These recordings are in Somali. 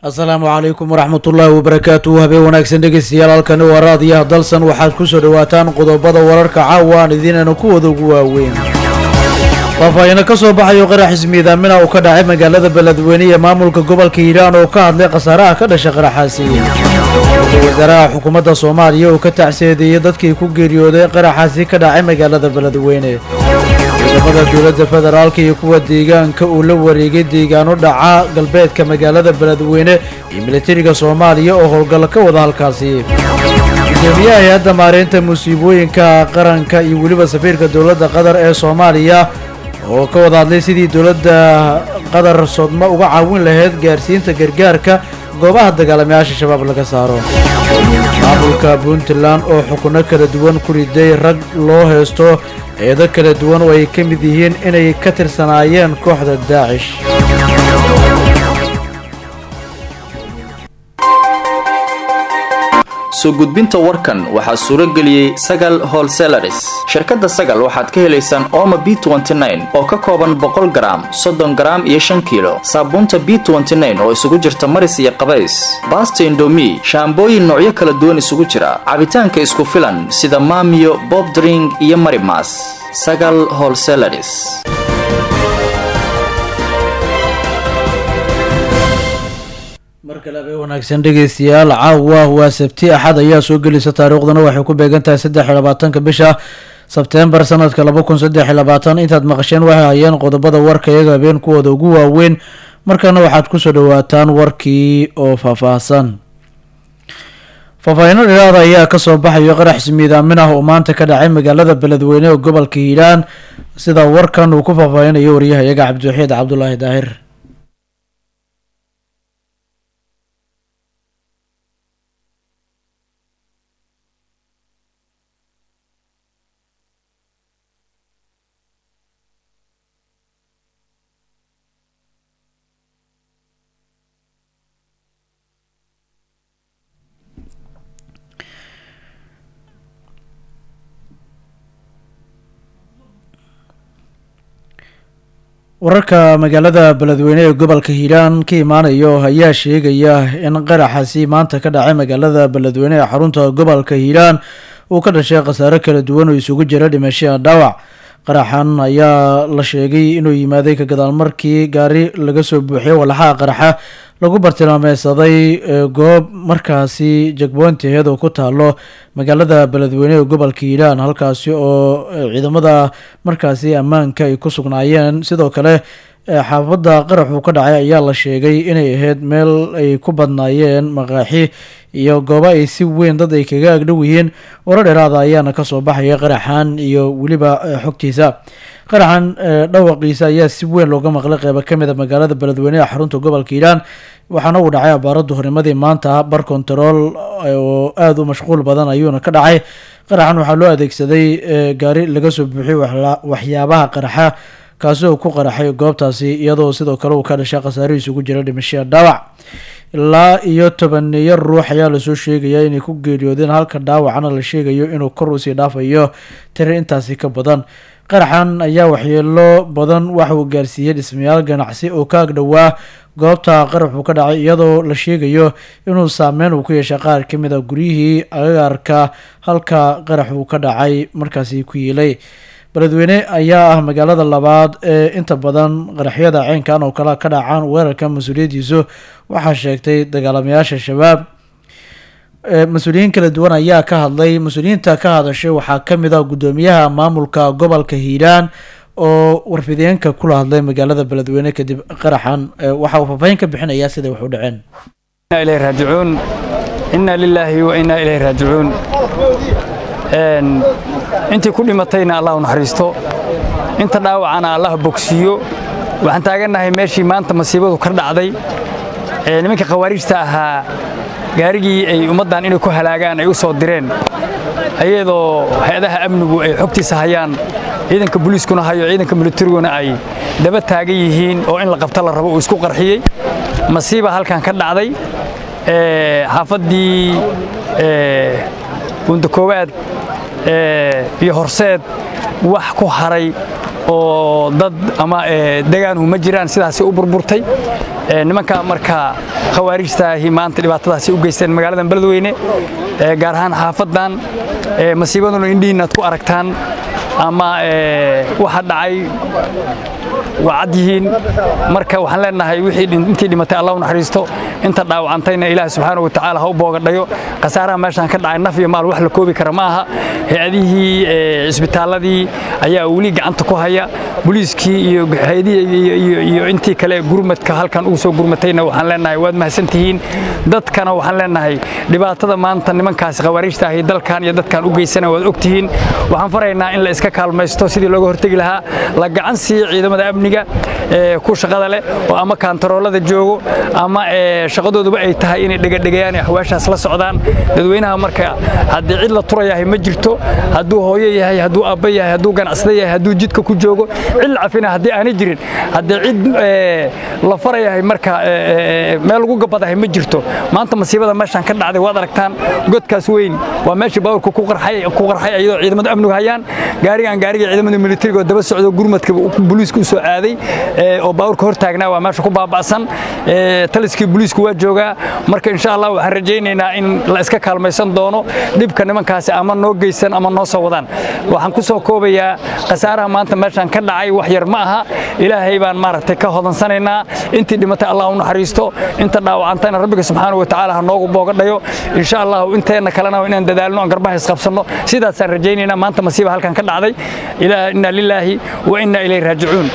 asalaamu calaykum waraxmatullaahi wabarakaatuhu habeen wanaagsan dhegeystayaal halkani waa raadiyaha dalsan waxaad ku soo dhowaataan qodobada wararka caawa aan idiinayna kuwada ugu waaweyn faahfaahino ka soo baxayo qarax ismiidaamina uu ka dhacay magaalada beledweyne ee maamulka gobolka hiiraan oo ka hadlay khasaaraha ka dhashay qaraxaasi ra-iisul wasaaraha xukuumadda soomaaliya oo ka tacseedeeyey dadkii ku geeriyooday qaraxaasi ka dhacay magaalada beledweyne ciidamada dowladda federaalka iyo kuwa deegaanka uu la wareegay deegaano dhaca galbeedka magaalada beledweyne iyo militariga soomaaliya oo howlgal ka wada halkaasi gudoomiyaha hay-adda maareynta musiibooyinka qaranka iyo weliba safiirka dowladda qatar ee soomaaliya oo ka wada hadlay sidii dowladda qatar sodmo uga caawin lahayd gaarsiinta gargaarka goobaha dagaalamayaasha shabaab laga saaro maamulka puntland oo xukuno kala duwan ku riday rag loo haysto eedo kala duwan oo ay ka mid yihiin inay ka tirsanaayeen kooxda daacish soo gudbinta warkan waxaa suuro geliyey sagal holselaris shirkadda sagal waxaad ka helaysaan ooma b oo ka kooban boqol garaam soddon garaam iyo shan kiilo saabuunta b oo isugu jirta maris iyo qabays baasta indomi shaambooyin noocyo kala duwan isugu jira cabitaanka isku filan sida maamiyo bobdring iyo marimas sagal holselaris mar kale abee wanaagsan dhegeystayaal caawa waa sabti axad ayaa soo gelisa taariikhduna waxay ku beegan tahay saddex iyo labaatanka bisha sebteembar sanadka laba kun saddex iyo labaatan intaad maqasheen waxay hayeen qodobada warka iyaga habeen kuwooda ugu waaweyn markana waxaad kusoo dhawaataan warkii oo faahfaahsan faahfaahino dhiraada ayaa kasoo baxayo qarax ismiidaamin ah oo maanta ka dhacay magaalada beledweyne ee gobolka hiiraan sida warkan uu ku faahfaahinayo waryahayaga cabdiwaxiid cabdulaahi daahir wararka magaalada beledweyne ee gobolka hiiraan ka imaanayo ayaa sheegaya in qaraxaasi maanta ka dhacay magaalada beledweyne ee xarunta gobolka hiiraan uu ka dhashay khasaaro kala duwan oo isugu jira dhimasho dhaawac qaraxan ayaa la sheegay inuu yimaaday ka gadaal markii gaari laga soo buuxiyay walaxaha qaraxa lagu bartilmaameysaday goob markaasi jagboonteed oo ku taalo magaalada beledweyne ee gobolka hiiraan halkaasi oo ciidamada markaasi ammaanka ay ku sugnaayeen sidoo kale xaafadda qaraxuu ka dhacay ayaa la sheegay inay ahayd meel ay ku badnaayeen maqaaxi iyo goobo ay si weyn dad ay kaga agdhow yihiin waro dheeraada ayaana kasoo baxaya qaraxan iyo weliba xogtiisa qaraxan dhawaqiisa ayaa si weyn looga maqlay qeybo kamid a magaalada beledweyne ee xarunta gobolka hiiraan waxaana uu dhacay abaaradu hornimadii maanta bar control oo aada u mashquul badan ayuuna ka dhacay qaraxan waxaa loo adeegsaday gaari laga soo buuxiyay waxyaabaha qaraxa kaasi oo ku qaraxay goobtaasi iyadoo sidoo kale uu ka dhashay khasaarihiis ugu jira dhimashiya dhaawac ilaa iyo tobaneeyo ruux ayaa lasoo sheegaya inay ku geeriyoodeen halka dhaawacana la sheegayo inuu kor usii dhaafayo tiri intaasi ka badan qaraxan ayaa waxyeelo badan waxa uu gaarsiiyey dhismayaal ganacsi oo ka agdhowaa goobta qaraxuu ka dhacay iyadoo la sheegayo inuu saameyn uu ku yeeshay qaar ka mid a guryihii agagaarka halka qarax uu ka dhacay markaasi ku yiilay beledweyne ayaa ah magaalada labaad ee inta badan qaraxyada ceynkan oo kale ka dhacaan weerarka mas-uuliyaddiisu waxaa sheegtay dagaalamayaasha shabaab mas-uuliyiin kala duwan ayaa ka hadlay mas-uuliyiinta ka hadashay waxaa kamid ah guddoomiyaha maamulka gobolka hiiraan oo warfideenka kula hadlay magaalada beledweyne kadib qaraxan waxa uu faahfaahin ka bixinayaa siday wax u dhaceen ilay raajicuun inna lilaahi wa inna ilayhi raajicuun intii ku dhimatayna allah u naxariisto inta dhaawacana allah bogsiiyo waxaan taagannahay meeshii maanta masiibadu ka dhacday nimanka khawaariijta ahaa gaarigii ay ummaddan inay ku halaagaan ay u soo direen ayadoo hay-adaha amnigu ay xogtiisa hayaan ciidanka booliiskuna hayo ciidanka militariguna ay daba taagan yihiin oo in la qabta la rabo uu isku qarxiyey masiiba halkan ka dhacday xaafaddii buunda koowaad iyo horseed wax ku haray oo dad ama degaanhu ma jiraan sidaasi u burburtay nimanka marka khawaarijtaahi maanta dhibaatadaasi u geysteen magaaladan beledweyne gaar ahaan xaafadan masiibaduna indhihiina ad ku aragtaan ama waxa dhacay waa cad yihiin marka waxaan leenahay wixii intii dhimatay allah u naxariisto inta dhaawacantayna ilaahi subxaana wa tacaala ha u boogadhayo khasaaraha meeshaan ka dhacay naf iyo maal wax la koobi kara ma aha hay-adihii cisbitaalladii ayaa weli gacanta ku haya booliiskii iyo hay-adihii iyo intii kale gurmadka halkan ugu soo gurmatayna waxaan leenahay waad mahadsantihiin dadkana waxaan leenahay dhibaatada maanta nimankaasi khawaariijta ahi dalkan iyo dadkan u geysana waad ogtihiin waxaan faraynaa in la iska kaalmaysto sidii looga hortegi lahaa la gacan siiyo ciidamada amniga ku shaqada leh oo ama kaantaroolada joogo ama shaqadooduba ay tahay inay dhegadhegayaan ee axwaashaas la socdaan dadweynaha marka haddii cid la turayahay ma jirto hadduu hooyo yahay hadduu aabba yahay hadduu ganacsada yahay hadduu jidka ku joogo cid la cafina haddii aanay jirin haddii cid la farayahay marka meel lagu gabadahay ma jirto maanta masiibada meeshaan ka dhacday waad aragtaan godkaas weyn waa meeshii baaburka ku qarxay iyadoo ciidamada amnigu hayaan gaarigan gaariga ciidamada militariga oo daba socdo gurmadka booliiska u soo aaday oo baaburka hor taagnaa waa meesha ku baaba'san taliskii booliisku waa joogaa marka insha allah waxaan rajaynaynaa in la iska kaalmaysan doono dhibka nimankaasi ama noo geysan ama noo soo wadaan waxaan ku soo koobayaa khasaaraha maanta meeshaan ka dhacay wax yar ma aha ilaahay baan maaragtay ka hodansanaynaa intii dhimatay allah u naxariisto inta dhaawacantayna rabbiga subxaana wa tacaala ha noogu boogadhayo insha allah inteenna kalena inaan dadaalno aan garbaha isqabsanno sidaasaan rajaynaynaa maanta masiiba halkan ka dhacday inna lilaahi wa inna ilayhi raajicuun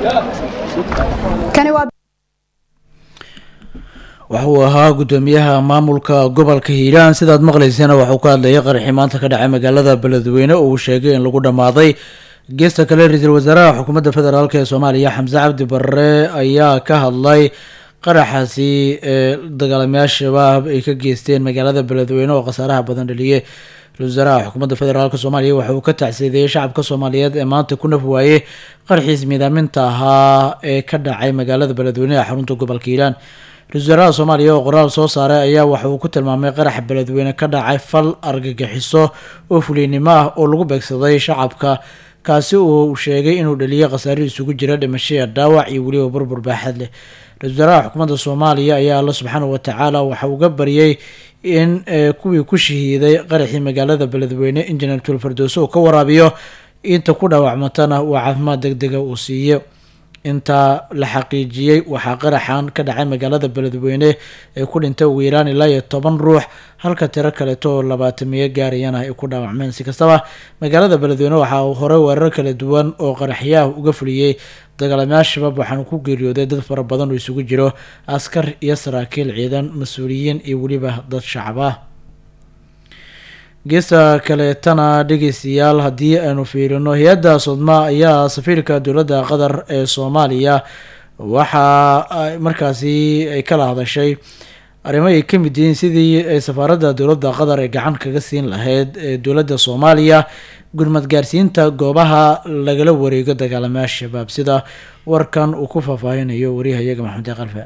waxa uu ahaa guddoomiyaha maamulka gobolka hiiraan sidaad maqlaysana waxuu ka hadlayay qaraxii maanta ka dhacay magaalada beledweyne oo uu sheegay in lagu dhammaaday geesta kale ra-iisul wasaaraha xukuumadda federaalk ee soomaaliya xamse cabdi barre ayaa ka hadlay qaraxaasi ee dagaalamayaal shabaab ay ka geysteen magaalada beledweyne oo khasaaraha badan dhaliyay ra-isul wasaaraha xukuumadda federaalk soomaaliya waxa uu ka tacsiideeyey shacabka soomaaliyeed ee maanta ku naf waayey qarxiis miidaaminta ahaa ee ka dhacay magaalada beledweyne ee xarunta gobolka hiiraan ra-isul wasaaraha soomaaliya oo qoraal soo saaray ayaa waxa uu ku tilmaamay qaraxa beledweyne ka dhacay fal argagixiso oo fuliynimo ah oo lagu beegsaday shacabka kaasi uu sheegay inuu dhaliyay khasaare isugu jira dhimashaya dhaawac iyo weliba burbur baaxad leh ra-isul wasaaraha xukuumadda soomaaliya ayaa alla subxaana wa tacaala waxa uga baryay in kuwii ku shahiiday qaraxii magaalada beledweyne injineer tulfardooso uu ka waraabiyo inta ku dhaawacmatana uu caafimaad deg dega uu siiyo intaa la xaqiijiyey waxaa qaraxan ka dhacay magaalada beledweyne ee ku dhintay ugu yaraan ilaa iyo toban ruux halka tiro kaleeto oo labaatamiyo gaarayana ay ku dhaawacmeen si kastaba magaalada beledweyne waxaa uu horey weerar kala duwan oo qaraxyaah uga fuliyey dagaalamayaal shabaab waxaana ku geeriyooday dad fara badan oo isugu jiro askar iyo saraakiil ciidan mas-uuliyiin iyo weliba dad shacab ah geesta kaleetana dhegeystayaal haddii aynu fiirino hay-adda sodma ayaa safiirka dowladda qatar ee soomaaliya waxa markaasi ay kala hadashay arrimo ay ka mid yihiin sidii ay safaaradda dowladda qatar ee gacan kaga siin lahayd ee dowladda soomaaliya gurmad gaarsiinta goobaha lagala wareego dagaalamayaal shabaab sida warkan uu ku faahfaahinayo wariyahayaga maxamed qalfe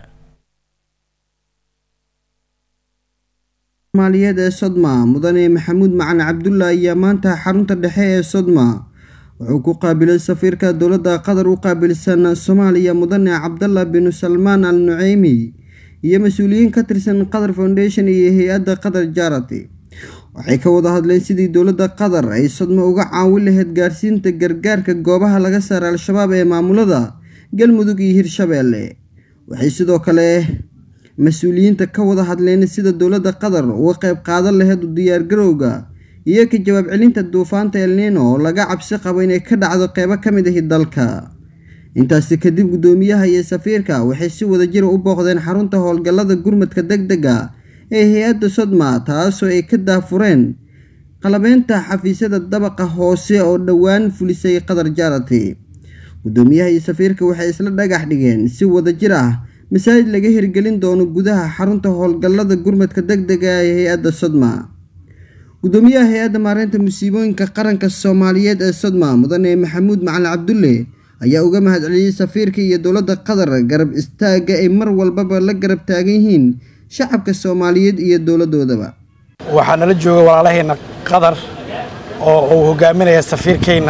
maaliyeed ee sodma mudane maxamuud macali cabdulla ayaa maanta xarunta dhexe ee sodma wuxuu ku qaabilay safiirka dowladda qatar u qaabilsan soomaaliya mudane cabdalla binu salmaan al nuceymi iyo mas-uuliyiin ka tirsan qatar foundation iyo hay-adda qatar jarati waxay ka wada hadleen sidii dowladda qatar ay sodma uga caawin lahayd gaarsiinta gargaarka goobaha laga saaray al-shabaab ee maamulada galmudug iyo hirshabeelle waxay sidoo kale mas-uuliyiinta ka wada hadleen sida dowladda qatar uga qayb qaadan lahayd u diyaargarowga iyo ka jawaab celinta duufaanta elnino oo laga cabsi qabo inay ka dhacdo qeybo ka mid ahi dalka intaasi kadib guddoomiyaha iyo safiirka waxay si wada jira u booqdeen xarunta howlgallada gurmadka deg dega ee hay-adda sodma taasoo ay ka daafureen qalabeynta xafiisyada dabaqa hoose oo dhowaan fulisay qatar jarati guddoomiyaha iyo safiirka waxay isla dhagax dhigeen si wada jir ah masaajid laga hirgelin doono gudaha xarunta howlgallada gurmadka deg dega ee hay-adda sodma guddoomiyaha hay-adda maareynta musiibooyinka qaranka soomaaliyeed ee sodma mudane maxamuud macali cabdulle ayaa uga mahadceliyey safiirka iyo dowladda qatar garab istaagga ay mar walbaba la garab taagan yihiin shacabka soomaaliyeed iyo dowladdoodaba waxaa nala jooga walaalaheenna qatar oo uu hogaaminaya safiirkeenna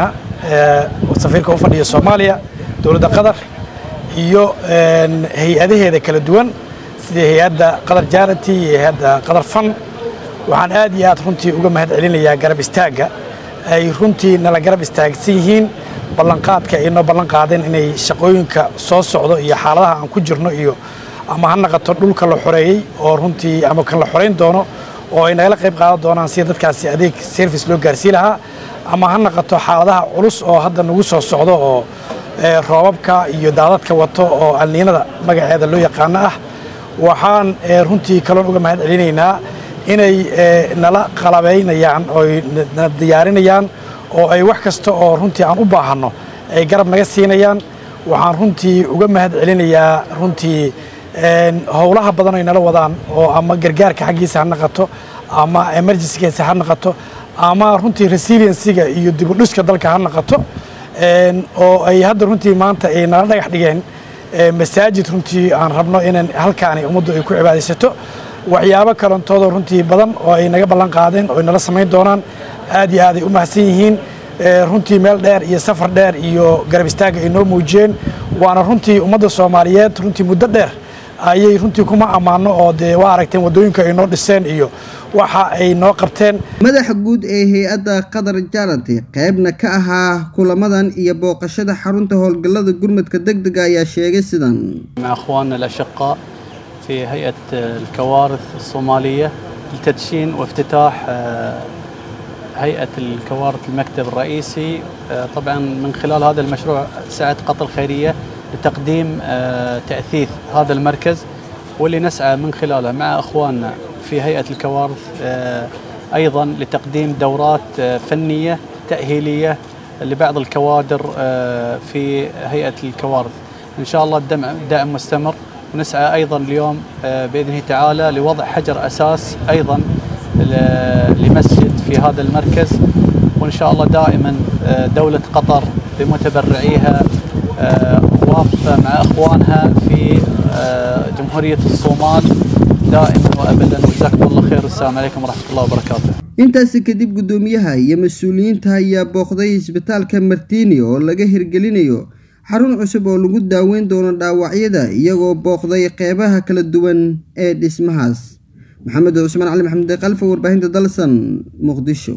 safiirka u fadhiya soomaaliya dowladda qatar iyo hay-adaheeda kala duwan sida hay-adda qatar jarity iyo hay-adda qatar fan waxaan aad iyo aad runtii uga mahad celinayaa garab istaagga ay runtii nala garab istaagsan yihiin ballanqaadka ay noo ballan qaadeen inay shaqooyinka soo socdo iyo xaaladaha aan ku jirno iyo ama ha naqato dhulka la xoreeyey oo runtii ama kan la xorayn doono oo ay nagala qayb qaadan doonaan sida dadkaasi adeeg service loo gaarsii lahaa ama ha naqato xaaladaha culus oo hadda nagu soo socdo oo roobabka iyo daadadka wato oo alniinada magaceeda loo yaqaano ah waxaan runtii kaloon uga mahad celinaynaa inay nala qalabaynayaan ooy na diyaarinayaan oo ay wax kasta oo runtii aan u baahanno ay garab naga siinayaan waxaan runtii uga mahad celinayaa runtii howlaha badan ay nala wadaan oo ama gargaarka xaggiisa ha naqato ama emergencygiisa ha naqato ama runtii resiliencyga iyo dibudhiska dalka ha naqato oo ay hadda runtii maanta ay nala dhagax dhigeen masaajid runtii aan rabno inaan halkaani ummaddu ay ku cibaadaysato waxyaabo kalantoodo runtii badan oo ay naga ballan qaadeen oo ay nala samayn doonaan aad iyo aad ay u mahadsan yihiin runtii meel dheer iyo safar dheer iyo garab istaagga ay noo muujiyeen waana runtii ummadda soomaaliyeed runtii muddo dheer ayay runtii kuma ammaano oo dee waa aragteen waddooyinka ay noo dhiseen iyo waxa ay noo qabteen madaxa guud ee hay-adda qatar jarati qaybna ka ahaa kulamadan iyo booqashada xarunta howlgallada gurmadka deg dega ayaa sheegay sidan مع اخواننا الاشقاء في هيئه الكوارث الصوماليه لتدشين وافتتاح آه، هيئه الكوارث المكتب الرئيسي آه، طبعا من خلال هذا المشروع سعت قطر خيريه لتقديم آه، تاثيث هذا المركز واللي نسعى من خلاله مع اخواننا في هيئه الكوارث آه، ايضا لتقديم دورات آه، فنيه تاهيليه لبعض الكوادر آه، في هيئه الكوارث ان شاء الله الدعم دعم مستمر ونسعى ايضا اليوم آه، باذنه تعالى لوضع حجر اساس ايضا ل- لمسجد في هذا المركز وان شاء الله دائما آه، دوله قطر بمتبرعيها آه، واقفه مع اخوانها في آه، جمهوريه الصومال دائما وابدا وجزاكم الله خير والسلام عليكم ورحمه الله وبركاته. intaasi kadib guddoomiyaha iyo mas-uuliyiinta ayaa booqday isbitaalka martini oo laga hirgelinayo xarun cusub oo lagu daaweyn doono dhaawacyada iyagoo booqday qeybaha kala duwan ee dhismahaas maxamed cusmaan cali maxamed qalfa warbaahinta dalsan muqdisho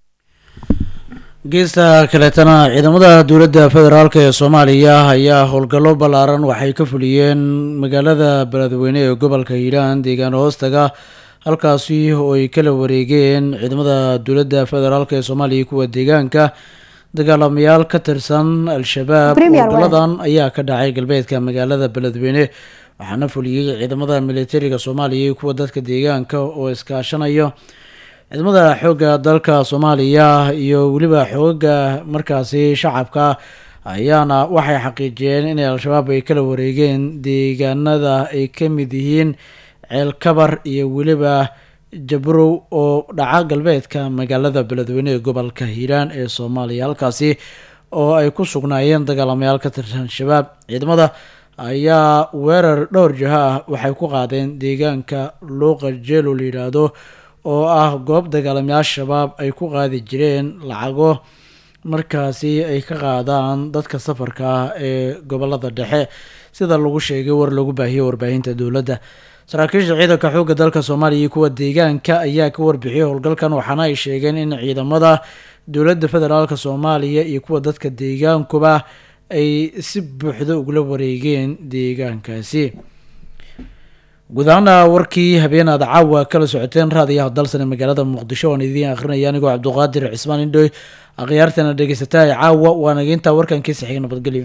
geesta kaleetana ciidamada dowladda federaalk ee soomaaliya ayaa howlgallo ballaaran waxay ka fuliyeen magaalada beledweyne ee gobolka hiiraan deegaan hoostaga halkaasi oo ay kala wareegeen ciidamada dowladda federaalk ee soomaaliya kuwa deegaanka dagaalamayaal ka tirsan al-shabaab howlgalladan ayaa ka dhacay galbeedka magaalada beledweyne waxaana fuliyey ciidamada militariga soomaaliya iyo kuwa dadka deegaanka oo iskaashanayo ciidamada xoogga dalka soomaaliya iyo weliba xooga markaasi shacabka ayaana waxay xaqiijiyeen inay al-shabaab ay kala wareegeen deegaanada ay ka mid yihiin ceelkabar iyo weliba jabrow oo dhaca galbeedka magaalada beledweyne ee gobolka hiiraan ee soomaaliya halkaasi oo ay ku sugnaayeen dagaalamayaal ka tirsan shabaab ciidamada ayaa weerar dhowr jiho ah waxay ku qaadeen deegaanka luuqa jeelo la yidhaahdo oo ah goob dagaalamayaal shabaab ay ku qaadi jireen lacago markaasi ay ka qaadaan dadka safarka ah ee gobolada dhexe sida lagu sheegay war lagu baahiyey warbaahinta dowladda saraakiisha ciidanka xoogga dalka soomaaliya iyo kuwa deegaanka ayaa ka warbixiyey howlgalkan waxaana ay sheegeen in ciidamada dowladda federaalk soomaaliya iyo kuwa dadka deegaankuba ay si buuxda ugula wareegeen deegaankaasi guud ahaana warkii habeen aad caawa kala socoteen raadiyaha dalsan ee magaalada muqdisho waan idiin akrinaya anigoo cabduqaadir cismaan indhoy akhyaartana dhegeysataa caawa waa nageyntaa warkankiisa xiga nabadgelyo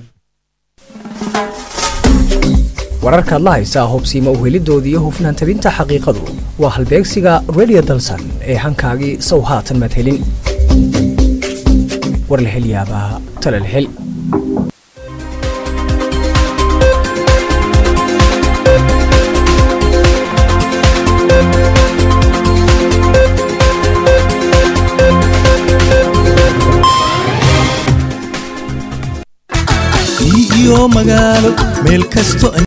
wararkaad la haysaa hubsiima uhelidooda iyo hufnaan tabinta xaqiiqadu waa halbeegsiga radio dalsan ee hankaagii sow haatan maad helin war la hel yaabaa tala la hel iyo magaalo meel kasto